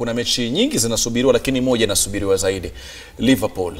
kuna mechi nyingi zinasubiriwa, lakini moja inasubiriwa zaidi, Liverpool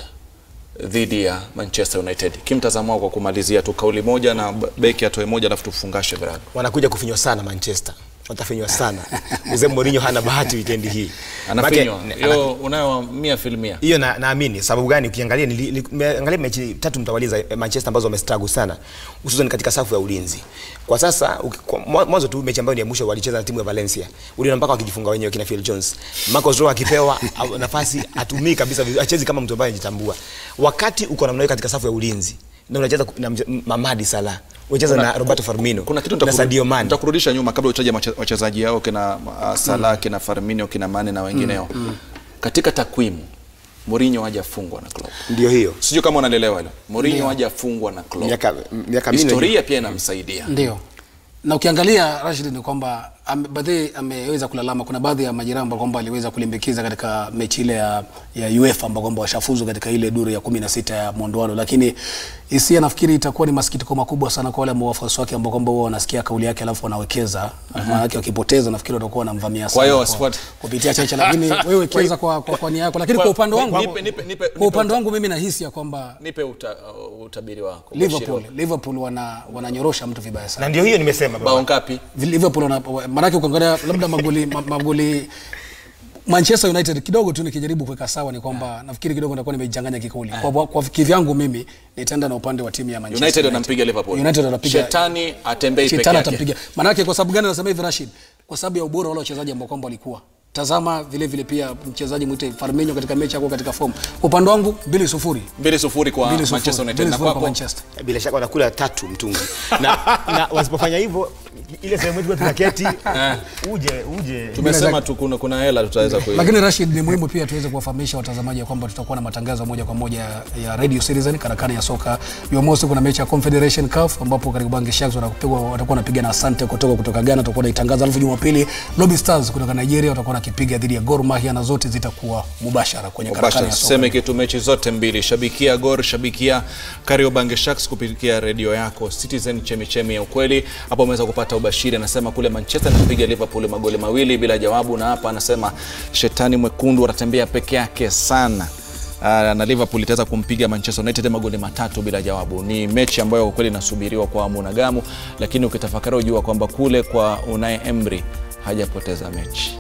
dhidi ya Manchester United. Kimtazamo wako kwa kumalizia tu kauli moja na beki atoe moja, alafu tufungashe virago. wanakuja kufinywa sana Manchester, watafinywa sana. Mzee Mourinho hana bahati weekend hii, Anafinywa Maana- hiyo unayo mia filmia hiyo na, naamini sababu gani? Ukiangalia nili- nili- nimeangalia mechi tatu mtawaliza eh, Manchester ambazo wamestruggle sana, hususan katika safu ya ulinzi. Kwa sasa uki- kwa- mwa- mwanzo tu mechi ambayo ni ya mwisho walicheza na timu ya Valencia, uliona mpaka wakijifunga wenyewe kina Phil Jones. Marcos Rojo akipewa au- nafasi atumii kabisa, vizuri, achezi kama mtu ambaye anajitambua. Wakati uko namna hiyo katika safu ya ulinzi na unacheza na mche- Mamadi Salah, unacheza na Roberto Firmino kuna kitu na nitakuru- Sadio Mane. nitakurudisha nyuma kabla utaje mache- wachezaji hao kina uh, Salah kina Firmino kina Mane na wengineo katika takwimu Mourinho hajafungwa na Klopp Ndio hiyo sijui kama unalielewa hilo Mourinho hajafungwa na Klopp miaka miaka minne historia pia inamsaidia Ndio. Na ukiangalia Rashid ni kwamba ame- baadhi ameweza kulalama, kuna baadhi ya majirani ambao kwamba aliweza kulimbikiza katika mechi ile ya, ya UEFA ambao kwamba washafuzu katika ile duru ya 16 ya mwondoano, lakini hisia nafikiri itakuwa ni masikitiko makubwa sana kwa wale ambao wafuasi wake ambao kwamba huwa wanasikia kauli yake alafu wanawekeza maana yake wakipoteza, nafikiri watakuwa wanamvamia sana hiyo kwa- wasifuate. kupitia chache, lakini wewe wekeza kwa, kwa, kwa nia yako, lakini kwa upande wangu nipe, nipe, nipe, kwa upande wangu mimi nahisi ya kwamba nipe uta, uh, utabiri wako Ubashiri Liverpool wako. Liverpool wana wananyorosha mtu vibaya sana. na ndio hiyo nimesema baba. bao ngapi Liverpool wana maanake ukiangalia labda magoli ma- magoli Manchester United kidogo tu nikijaribu kuweka sawa ni kwamba nafikiri kidogo nitakuwa nimejanganya kikauli. Kwa, kwa kivyangu mimi nitaenda na upande wa timu ya Manchester United wanampiga Liverpool United wanapiga shetani atembei peke Shetani yake atampiga. Maanake kwa sababu gani nasema hivi Rashid? Kwa sababu ya ubora wale wachezaji ambao kwamba walikuwa. Tazama vile vile pia mchezaji mwite Firmino katika mechi yako katika form. Kwa upande wangu 2-0. mbili sufuri kwa 2-0. Manchester United na 2-0 kwa kwako Manchester. bila shaka wanakula tatu mtungi na, na wasipofanya hivyo ile sehemu yetu tunaketi uje uje tumesema tu kuna, kuna hela tutaweza kui Lakini Rashid, ni muhimu pia tuweze kuwafahamisha watazamaji ya kwamba tutakuwa na matangazo moja kwa moja ya Radio Citizen karakana ya soka. Jumamosi kuna mechi ya Confederation Cup ambapo Kariobangi Sharks wanapigwa watakuwa wanapiga na Asante kutoka kutoka Ghana, tutakuwa naitangaza. Alafu Jumapili Lobi Stars kutoka Nigeria watakuwa nakipiga dhidi ya Gor Mahia na zote zitakuwa mubashara kwenye karakana Mubashara. ya soka. Seme kitu mechi zote mbili, shabikia Gor, shabikia Kariobangi Sharks kupitia redio yako Citizen, chemichemi ya ukweli. Hapo umeweza kupata ubashiri, anasema kule Manchester anapiga Liverpool magoli mawili bila jawabu, na hapa anasema shetani mwekundu anatembea peke yake sana. Uh, na Liverpool itaweza kumpiga Manchester United magoli matatu bila jawabu. Ni mechi ambayo kwa kweli inasubiriwa kwa hamu na gamu, lakini ukitafakari ujua kwamba kule kwa Unai Emery hajapoteza mechi.